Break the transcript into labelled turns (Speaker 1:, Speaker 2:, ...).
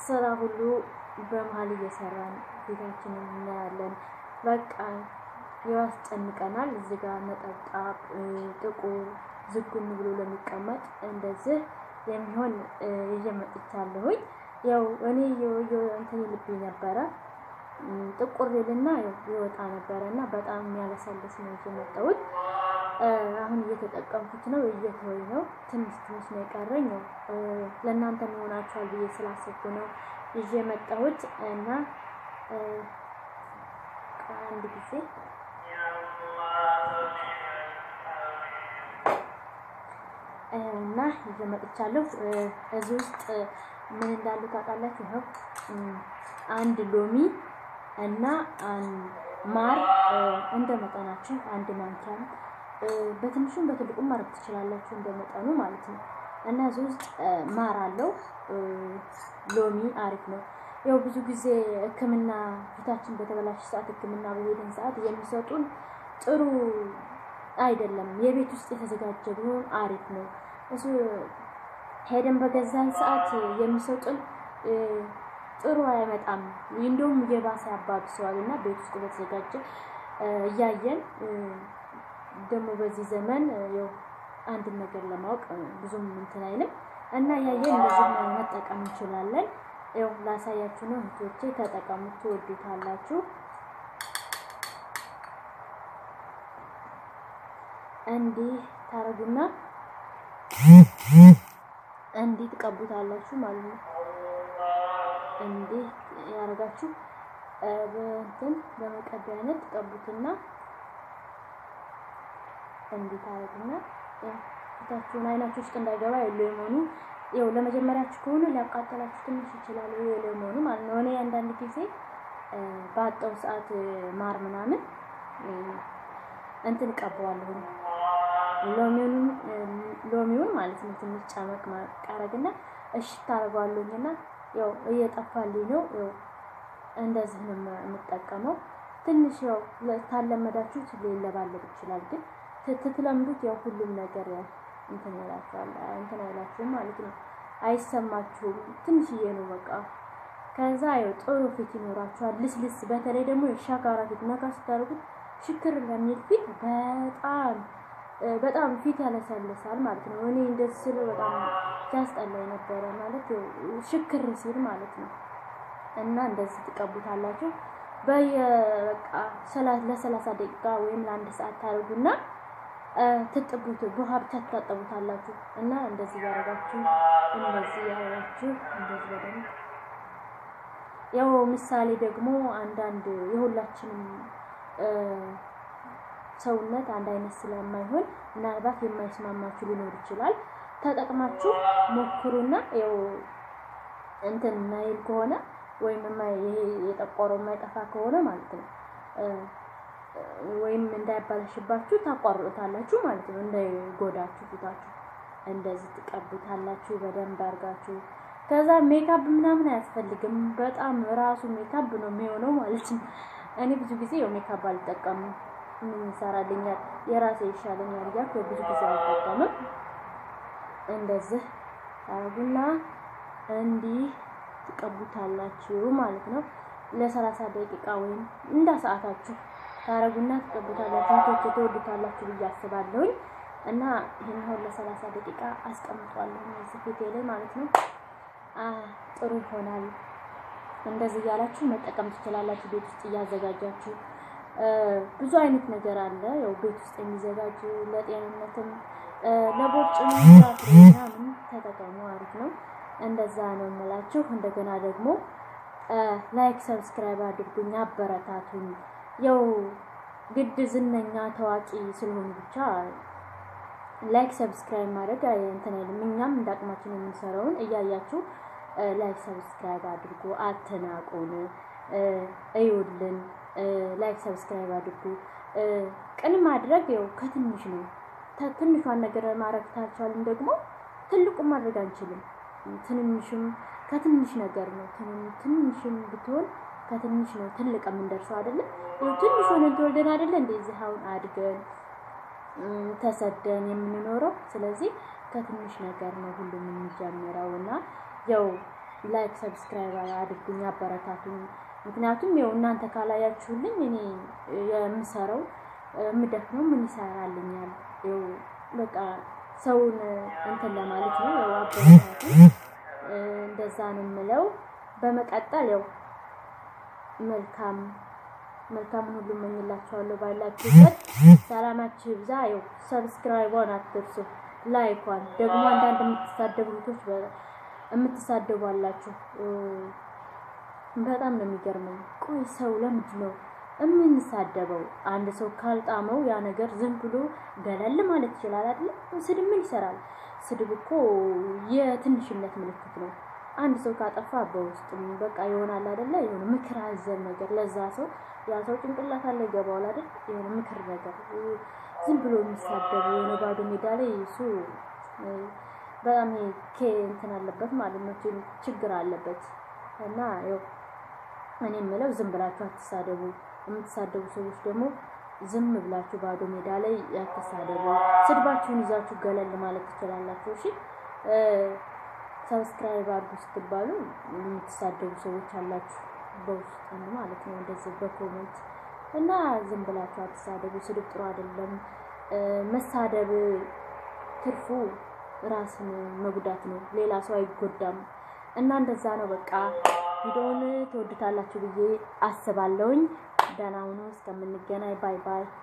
Speaker 1: ስራ ሁሉ በመሀል እየሰራን ፊታችንን እናያለን። በቃ ያስጨንቀናል። እዚህ ጋር ነጠብጣብ፣ ጥቁር ዝጉን ብሎ ለሚቀመጥ እንደዚህ የሚሆን ይዤ መጥቻለሁኝ። ያው እኔ እንትን ልብኝ ነበረ ጥቁር ይልና ይወጣ ነበረ እና በጣም የሚያለሰልስ ነው ይዤ መጣሁት። አሁን እየተጠቀምኩት ነው፣ እየተወኝ ነው። ትንሽ ትንሽ ነው የቀረኝ። ነው ለእናንተ የሚሆናችኋል ብዬ ስላሰብኩ ነው ይዤ መጣሁት እና አንድ ጊዜ እና ይዤ መጥቻለሁ። እዚህ ውስጥ ምን እንዳሉ ታውቃላችሁ? ይኸው አንድ ሎሚ እና ማር እንደ መጠናችሁ አንድ ማንኪያ በትንሹም በትልቁም ማድረግ ትችላላችሁ፣ እንደ መጠኑ ማለት ነው። እና እዚህ ውስጥ ማር አለው። ሎሚ አሪፍ ነው። ያው ብዙ ጊዜ ሕክምና ፊታችን በተበላሽ ሰዓት ሕክምና በሄድን ሰዓት የሚሰጡን ጥሩ አይደለም። የቤት ውስጥ የተዘጋጀ ቢሆን አሪፍ ነው። እሱ ሄደን በገዛን ሰዓት የሚሰጡን ጥሩ አይመጣም። እንደውም እየባሰ ያባብሰዋል እና ቤት ውስጥ በተዘጋጀ እያየን ደግሞ በዚህ ዘመን ያው አንድን ነገር ለማወቅ ብዙም እንትን አይልም እና እያየን እንደዚህ መጠቀም እንችላለን። ያው ላሳያችሁ ነው እህቶቼ፣ ተጠቀሙት፣ ትወዱታላችሁ። እንዲህ ታረጉና እንዲህ ትቀቡታላችሁ ማለት ነው። እንዲህ ያደርጋችሁ በእንትን በመቀቢያ አይነት ትቀቡትና እንዲህ ታረጉና ፊታችሁን አይናችሁ ውስጥ እንዳይገባ የሌሞኑ ያው ለመጀመሪያችሁ ከሆነ ሊያቃጠላችሁ ትንሽ ይችላል። የሌሞኑ ማለት ነው። እኔ አንዳንድ ጊዜ ባጣው ሰዓት ማር ምናምን እንትን እቀባዋለሁ ሎሚውን ሎሚውን ማለት ነው። ትንሽ ጨመቅ ማቃረግና እሺ ታደርገዋለሁኝና ያው እየጠፋልኝ ነው። ያው እንደዚህ ነው የምጠቀመው። ትንሽ ያው ታለመዳችሁት ሊለባለብ ይችላል፣ ግን ትትለምዱት ያው ሁሉም ነገር እንትን ይላችኋል እንትን አይላችሁም ማለት ነው። አይሰማችሁም። ትንሽዬ ነው በቃ። ከዛ ያው ጥሩ ፊት ይኖራችኋል። ልስልስ በተለይ ደግሞ የሻካራ ፊት ነካ ስታደርጉት ሽክር ለሚል ፊት በጣም በጣም ፊት ያለሰልሳል ማለት ነው። እኔ እንደዚህ ስለ በጣም ሲያስጠላኝ ነበረ ማለት ሽክር ሲል ማለት ነው። እና እንደዚህ ትቀቡታላችሁ በየበቃ ለሰላሳ ደቂቃ ወይም ለአንድ ሰዓት ታደርጉና ትጥቡት በውሃ ብቻ ትታጠቡታላችሁ። እና እንደዚህ ያደረጋችሁ እንደዚህ ያደረጋችሁ እንደዚህ በደንብ ያው ምሳሌ ደግሞ አንዳንድ የሁላችንም ሰውነት አንድ አይነት ስለማይሆን ምናልባት የማይስማማችሁ ሊኖር ይችላል። ተጠቅማችሁ ሞክሩና ያው እንትን ማይል ከሆነ ወይም ይሄ የጠቆረው የማይጠፋ ከሆነ ማለት ነው ወይም እንዳይባለሽባችሁ ታቋርጡታላችሁ ማለት ነው። እንዳይጎዳችሁ ፊታችሁ እንደዚህ ትቀቡታላችሁ በደንብ አድርጋችሁ። ከዛ ሜካፕ ምናምን አያስፈልግም። በጣም ራሱ ሜካፕ ነው የሚሆነው ማለት ነው። እኔ ብዙ ጊዜ ያው ሜካፕ አልጠቀምም። ምን ይሰራልኛል የራሴ ይሻለኛል እያልኩ ብዙ ጊዜ አልጠቀምም። እንደዚህ ታረጉና እንዲህ ትቀቡታላችሁ ማለት ነው። ለሰላሳ ደቂቃ ወይም እንደ ሰዓታችሁ ታረጉና ትቀቡታላችሁ። ቶች ትወዱታላችሁ ብዬ አስባለሁኝ እና ይህን አሁን ለሰላሳ ደቂቃ አስቀምጧለሁ እዚህ ፊቴ ላይ ማለት ነው። ጥሩ ይሆናል። እንደዚህ እያላችሁ መጠቀም ትችላላችሁ። ቤት ውስጥ እያዘጋጃችሁ ብዙ አይነት ነገር አለ። ያው ቤት ውስጥ የሚዘጋጅ ለጤንነትም ለቦርጭ ምናምን ተጠቀሙ፣ አሪፍ ነው። እንደዛ ነው የምላችሁ። እንደገና ደግሞ ላይክ ሰብስክራይብ አድርጉኝ፣ አበረታቱኝ። ያው ግድ ዝነኛ ታዋቂ ስለሆኑ ብቻ ላይክ ሰብስክራይብ ማድረግ እንትን አይልም። እኛም እንደ አቅማችን የምንሰራውን እያያችሁ ላይክ ሰብስክራይብ አድርጉ፣ አትናቁን፣ እዩልን። ላይክ ሰብስክራይብ አድርጉ። ቅን ማድረግ ያው ከትንሽ ነው። ትንሿን ነገር ማድረግ ታልቻልን ደግሞ ትልቁን ማድረግ አንችልም። ትንንሽም ከትንሽ ነገር ነው። ትንሽም ብትሆን ከትንሽ ነው ትልቅ የምንደርሰው አይደለም። ትንሽ ሆነን ተወልደን አይደለ እንደዚህ አሁን አድገን ተሰደን የምንኖረው። ስለዚህ ከትንሽ ነገር ነው ሁሉም የሚጀምረው እና ያው ላይክ ሰብስክራይብ አድርጉኝ፣ አበረታቱኝ። ምክንያቱም ያው እናንተ ካላያችሁልኝ እኔ የምሰራው የምደክመው ምን ይሰራልኛል? ያው በቃ ሰውን እንትን ለማለት ነው። ያው አበረታቱ። እንደዛ ነው የምለው። በመቀጠል ያው መልካም መልካምን ሁሉ እመኝላችኋለሁ። ባላችሁበት ሰላማችሁ ይብዛ። ያው ሰብስክራይቧን አትርሱ፣ ላይኳን ደግሞ አንዳንድ የምትሳደቡ ልጆች የምትሳደቡ አላችሁ። በጣም ነው የሚገርመኝ። ቆይ ሰው ለምንድን ነው የምንሳደበው? አንድ ሰው ካልጣመው ያ ነገር ዝም ብሎ ገለል ማለት ይችላል አይደል? ስድብ ምን ይሰራል? ስድብ እኮ የትንሽነት ምልክት ነው። አንድ ሰው ካጠፋ በውስጥ በቃ ይሆናል አይደለ? የሆነ ምክር አዘል ነገር ለዛ ሰው ያ ሰው ጭንቅላት አለ ይገባዋል አይደል? የሆነ ምክር ነገር ዝም ብሎ የሚሳደቡ የሆነ ባዶ ሜዳ ላይ እሱ በጣም ኬ እንትን አለበት ማለት ነው፣ ችግር አለበት እና ያው እኔ የምለው ዝም ብላችሁ አትሳደቡ። የምትሳደቡ ሰዎች ደግሞ ዝም ብላችሁ ባዶ ሜዳ ላይ አትሳደቡ። ስድባችሁን ይዛችሁ ገለል ማለት ትችላላችሁ። እሺ ሰብስክራይብ አድርጉ ስትባሉ የምትሳደቡ ሰዎች አላችሁ፣ በውስጥ ማለት ነው እንደዚህ በኮሜንት እና ዝም ብላችሁ አትሳደቡ። ስድብ ጥሩ አይደለም። መሳደብ ትርፉ ራስን መጉዳት ነው፣ ሌላ ሰው አይጎዳም። እና እንደዛ ነው። በቃ ቪዲዮውን ትወዱታላችሁ ብዬ አስባለሁኝ። ደህና ሁኑ። እስከምንገናኝ ባይ ባይ።